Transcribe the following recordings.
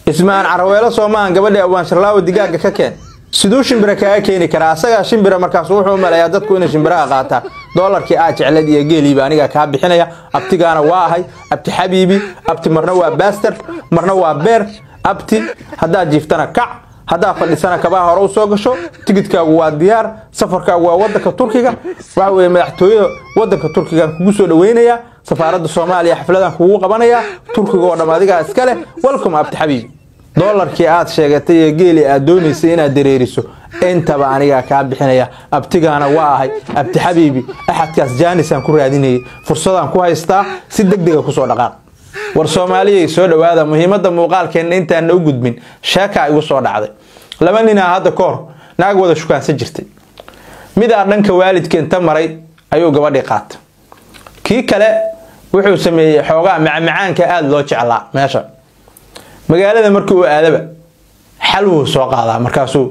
ismaan caraweelo soomahan gabadhii abwaan sharlaawo digaaga ka keen siduu shimbira kaaga keeni karaa asagaa shimbira markaas wuxuu u maleeyaa dadku inay shimbiraha qaataan doolarkii aa jeclad iyo geeliiba anigaa kaa bixinaya abtigaana waa ahay abti xabiibi abti marna waa baaster marna waa beer abti haddaad jiiftana kac haddaad fadhisana kabaha hore u soo gasho tigidkaagu waa diyaar safarkaagu waa wadanka turkiga waxa weye madaxtooyada wadanka turkigaan kugu soo dhaweynayaa safaaradda soomaaliya xafladaan kugu qabanayaa turkiga oo dham adigaa iska leh welcome abti xabiibi doolarkii aad sheegatay ee geeli aad doonaysay inaad dareeriso intaba anigaa kaa bixinaya abtigaana waa ahay abti xabiibi axadkaas jaanisaan ku raadinayay fursadaan ku haystaa si degdega kusoo dhaqaaq war soomaaliyay soo dhowaada muhiimadda muuqaalkeenna intaana u gudbin sheekaa igu soo dhacday laba ninaa hadda ka hor naag wada shukaansan jirtay midaa dhanka waalidka inta maray ayuu gabadhii qaata kii kale wuxuu sameeyey xoogaa macmacaanka aada loo jeclaa meesha magaalada markii uu aadaba xal wuu soo qaadaa markaasuu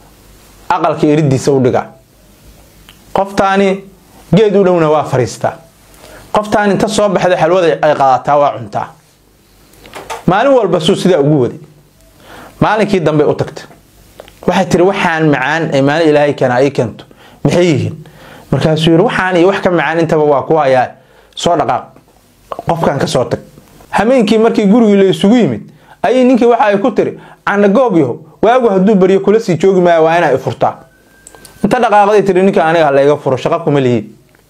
aqalka eridiisa u dhigaa qoftaani geed u dhowna waa fariistaa qoftaan inta soo baxda xalwada ay qaadataa waa cuntaa maalin walba suu sidaa ugu waday maalinkii dambe u tagta waxay tiri waxaan macaan ee maalin ilaahay keena ii keento maxay yihiin markaasuu yidhi waxaan iyo wax ka macaan intaba waa ku hayaa soo dhaqaaq qofkan ka soo tag hameenkii markii gurigii la isugu yimid ayay ninkii waxa ay ku tiri canagoogyaho waagu hadduu baryo kula sii joogi maayo waa inaa i furtaa inta dhaqaaqday tiri ninka aniga layga furo shaqa kuma lihiin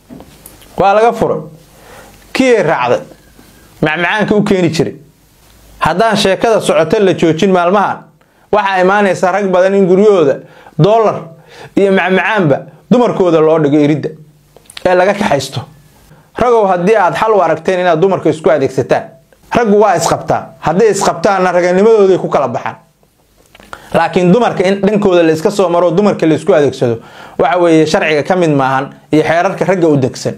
waa laga furay kiyay raacday macmacaanka u keeni jiray haddaan sheekada socoto la joojin maalmahan waxaa imaanaysa rag badan in guryahooda doolar iyo macmacaanba dumarkooda loo dhigo iridda ee laga kaxaysto ragow haddii aad xal u aragteen inaad dumarka isku adeegsataan raggu waa isqabtaan hadday isqabtaanna raganimadooday ku kala baxaan laakiin dumarka in dhankooda la iska soo maro dumarka la isku adeegsado waxa weeye sharciga ka mid maahan iyo xeerarka ragga u degsan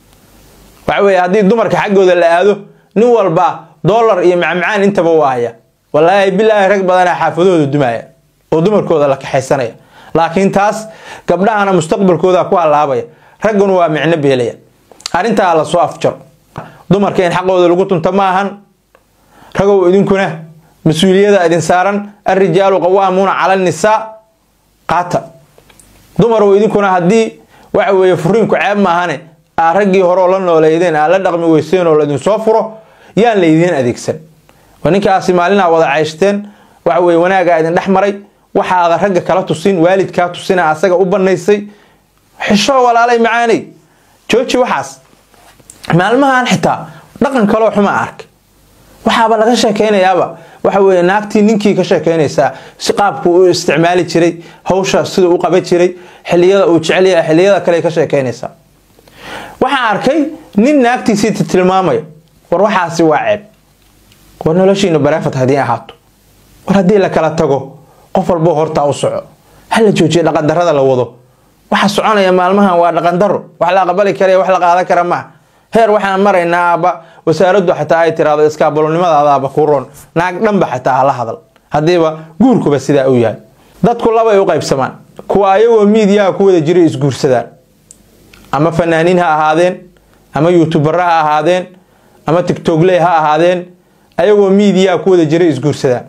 waxa weeye haddii dumarka xaggooda la aado nin walba doolar iyo macmacaan intaba u ahaya walaahi bilaahi rag badanaa xaafadahooda dumaya oo dumarkooda la kaxaysanaya laakiin taas gabdhahana mustaqbalkooda ku halaabaya ragguna waa micno beelaya arrintaa la soo afjaro dumarka in xaqooda lagu tunto ma ahan ragow idinkuna mas-uuliyada idin saaran alrijaalu qawaamuuna cala nisaa qaata dumarow idinkuna haddii waxa weeye furiinku ceeb maahane aa raggii horeoo la nooleydeen aa la dhaqmi weyseen oo laidinsoo furo yaan laydiin adeegsan waa ninkaasi maalinaa wada cayshteen waxa weye wanaagaa idin dhex maray waxaada ragga kala tusin waalidkaa tusina asaga u banaysay xisho walaalay macaanay jooji waxaas maalmahan xitaa dhaqan kaloo xuma ark waxaaba laga sheekeynayaaba waxa weye naagtii ninkii ka sheekeynaysaa si qaabku u isticmaali jiray hawsha siduu u qaban jiray xiliyada uu jecelyaha xiliyada kale ka sheekeynaysaa waxaan arkay nin naagtiisii tilmaamaya war waxaasi waa ceeb war noloshiina bareefad haddii ahaato war haddii la kala tago qof walbo hortaa u soco hala joojiya dhaqandarada la wado waxa soconaya maalmahan waa dhaqandaro wax la aqbali kara wax la qaadan kara maa heer waxaan maraynaa aaba wasaaraddu xataa ay tiraahdo iskaabalonimadaadaaba ku roon naag dhanba xataa hala hadal haddiiba guurkuba sidaa u yahay dadku labay u qaybsamaan kuwa ayagoo miidiyaha ku wada jiray isguursadaan ama fanaaniin ha ahaadeen ama youtubera ha ahaadeen ama tigtogley ha ahaadeen ayagoo miidiyaha ku wada jiray isguursadaan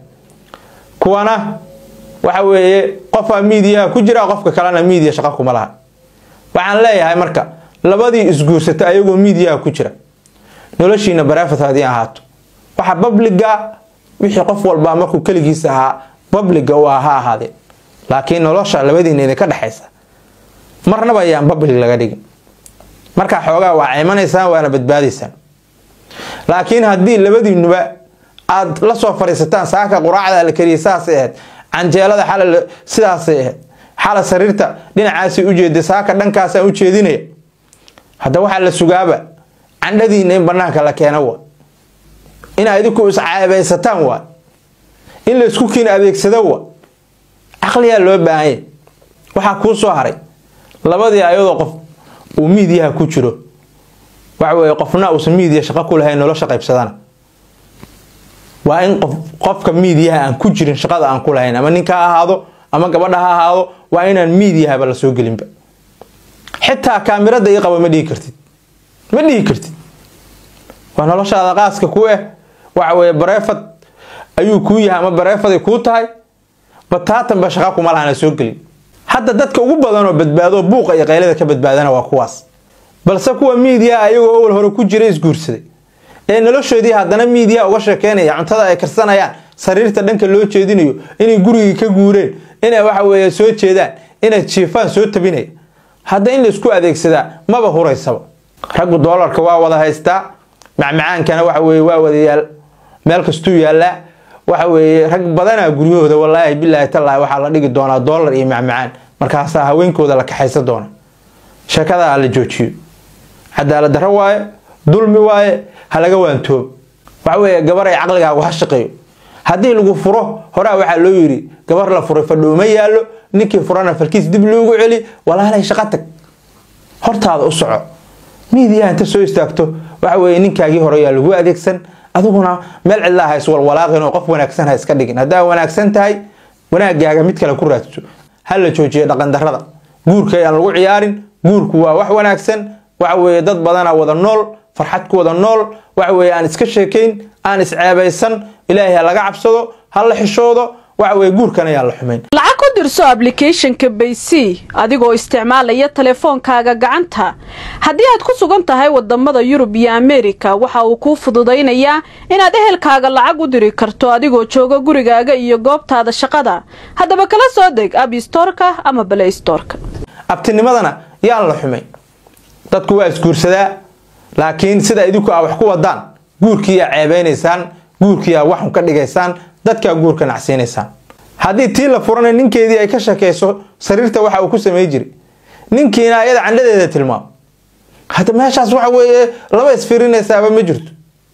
kuwana waxa weeye qofaa miidiyaha ku jira qofka kalena miidiya shaqa kuma laha waxaan leeyahay marka labadii isguursata ayagoo miidiyaha ku jira noloshiina bareefat haddii ahaato waxa babliga wixii qof walbaa markuu keligiisa ahaa babliga u ah ha ahaadeen laakiin nolosha labadiina idinka dhexaysa marnaba ayaan bablig laga dhigin markaa xoogaa waa cimanaysaan waana badbaadaysaan laakiin haddii labadiinuba aad la soo fadhiisataan saaka quraacda la kariyay saasay ahayd canjeelada xala sidaasay ahayd xala sariirta dhinacaasay ujeeday saaka dhankaasaan u jeedinaya hadda waxaa la sugaaba candhadiina in banaanka la keeno waa inaa idinku iscaabaysataan waa in laysku kiin adeegsado waa caqliyaa loo baahanya waxaa kuu soo haray labadii ayadoo qof uu miidiyaha ku jiro waxa weye qofna uusan miidiya shaqo ku lahayn nolosha qaybsadana waa in qof qofka miidiyaha aan ku jirin shaqada aan ku lahayn ama ninka ha ahaado ama gabadha ha ahaado waa inaan miidiyahaba la soo gelinba xitaa kaamirada ii qabo ma dhihi kartid ma dhihi kartid waa noloshaada qaaska ku eh waxa weye bareefad ayuu kuu yahay ama bareefaday kuu tahay bataatanba shaqa kuma lahana soo gelin hadda dadka ugu badanoo badbaado buuqa iyo qaylada ka badbaadana waa kuwaas balse kuwa miidiya ayagoo awal hore ku jira isguursaday ee noloshoodii haddana miidiya uga sheekeynaya cuntada ay karsanayaan sariirta dhanka loo jeedinayo inay gurigii ka guureen inay waxa weeye soo jeedaan inay jiifaan soo tabinaya hadda in laisku adeegsadaa maba huraysaba raggu doolarka waa wada haystaa macmacaankana waxa weye waa wada yaal meel kastuu yaallaa waxa weeye rag badanaa guryahooda walaahi bilaahi tallaahi waxaa la dhigi doonaa doolar iyo macmacaan markaasaa haweenkooda la kaxaysan doona sheekadaa la joojiyo cadaalad darro waaye dulmi waaye ha laga waantoobo waxa weeye gabar ay caqligaagu ha shaqeeyo haddii lagu furo horaa waxaa loo yidhi gabar la furay fadhooma yaallo ninkii furana falkiis dib loogu celi walaalay shaqo tag hortaada u soco miidiyaha inta soo istaagto waxa weeye ninkaagii hore yaa lagu adeegsan adiguna meel cidlaa ha iswalwalaaqin oo qof wanaagsan ha iska dhigin haddaa wanaagsan tahay wanaagaaga mid kale ku raadso ha la joojiyo dhaqandarrada guurka ayaan lagu ciyaarin guurku waa wax wanaagsan waxa weeye dad badana wada nool farxad ku wada nool waxa weeye aan iska sheekayn aan isceebaysan ilaahay ha laga cabsado ha la xishoodo waxa weeye guurkan ayaan la xumayn lacag ku dirso ablicathonka baysy adigoo isticmaalaya teleefoonkaaga gacanta haddii aad ku sugan tahay wadamada yurub iyo ameerika waxa uu kuu fududaynayaa inaad ehelkaaga lacag u diri karto adigoo jooga gurigaaga iyo goobtaada shaqada haddaba kala soo deg abstorka ama balaystorka abtinimadana yaan la xumayn dadku waa isguursadaa laakiin sida idinku aa wax ku wadaan guurkii aa ceebeynaysaan guurkii aa waxun ka dhigaysaan dadkaa guurka nacsiinaysaan haddii tii la furana ninkeedii ay ka shakeyso sariirta waxa uu ku samey jiray ninkiina ayada candhadeeda tilmaamo hadda meeshaas waxa weeye laba isfirinaysaaba ma jirto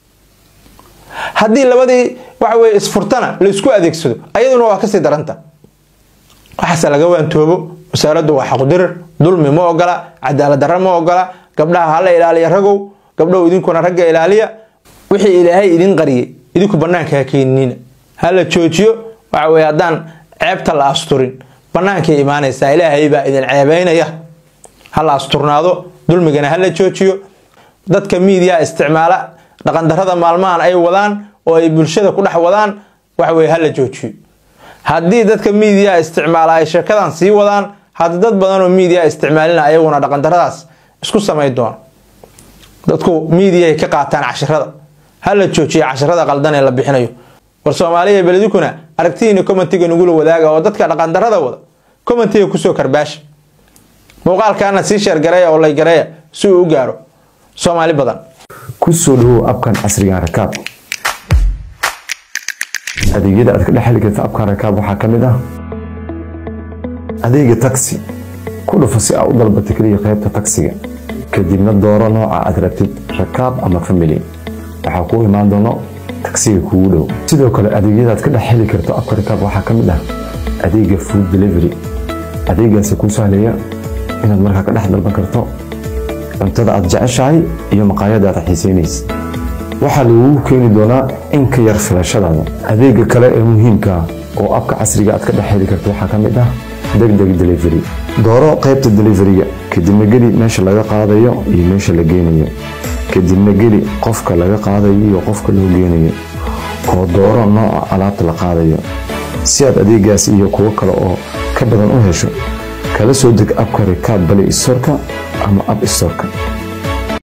haddii labadii waxa weye isfurtana la isku adeegsado ayaduna waa kasii daranta waxaase laga waantoobo wasaaraddu waa xaqdirir dulmi ma ogola cadaalad darra ma ogola gabdhaha hala ilaaliya ragow gabdhow idinkuna ragga ilaaliya wixii ilaahay idin qariyay idinku banaanka ha keeninina hala joojiyo waxa weye haddaan ceebta la asturin bannaankay imaanaysaa ilaahay baa idin ceebeynaya hala asturnaado dulmigana hala joojiyo dadka miidiya isticmaala dhaqandarrada maalmahan ay wadaan oo ay bulshada ku dhex wadaan waxa weye hala joojiyo haddii dadka miidiya isticmaala ay sheekadan sii wadaan hadda dad badan oo miidiya isticmaalina ayaguna dhaqandarradaas isku samay doona dadku miidiyaay ka qaataan cashirada hala joojiya cashirada qaldan ee la bixinayo war soomaaliya beledikuna aragtihiina commentiga nagula wadaaga oo dadka dhaqandarrada wada commentiga kusoo karbaasha muuqaalkaana sii sheergareeya oo laygareeya si uu u gaaro soomaali badan kusoo dhawow abkan casrigan rakaab adeegyada aad ka dhex heli karta abkan rakaab waxaa ka mid ah adeega taxi ku dhufo si aa u dalbata keliya qaybta taksiga kadibna dooro nooca aad rabtid rakaab ama family waxaa kuu imaan doono taksiga kuugu dhow sidoo kale adeegyada aad ka dhex heli karto abka rakaab waxaa ka mid ah adeega food delivery adeegaasi kuu sahlaya inaad markaa ka dhex dalban karto cuntada aad jeceshahay iyo maqaayada aad xiisaynaysa waxaa lagugu keeni doonaa in ka yar filashadaada adeega kale ee muhiimka oo abka casriga aad ka dhex heli karto waxaa ka mid ah degdeg delivery dooro qaybta deliveriga kadibna geli meesha laga qaadayo iyo meesha la geynayo kadibna geli qofka laga qaadayo iyo qofka loo geynayo oo dooro nooca alaabta la qaadayo si aad adeegaas iyo kuwo kale oo ka badan u hesho kala soo deg abka rikaab bali istorka ama ab istorka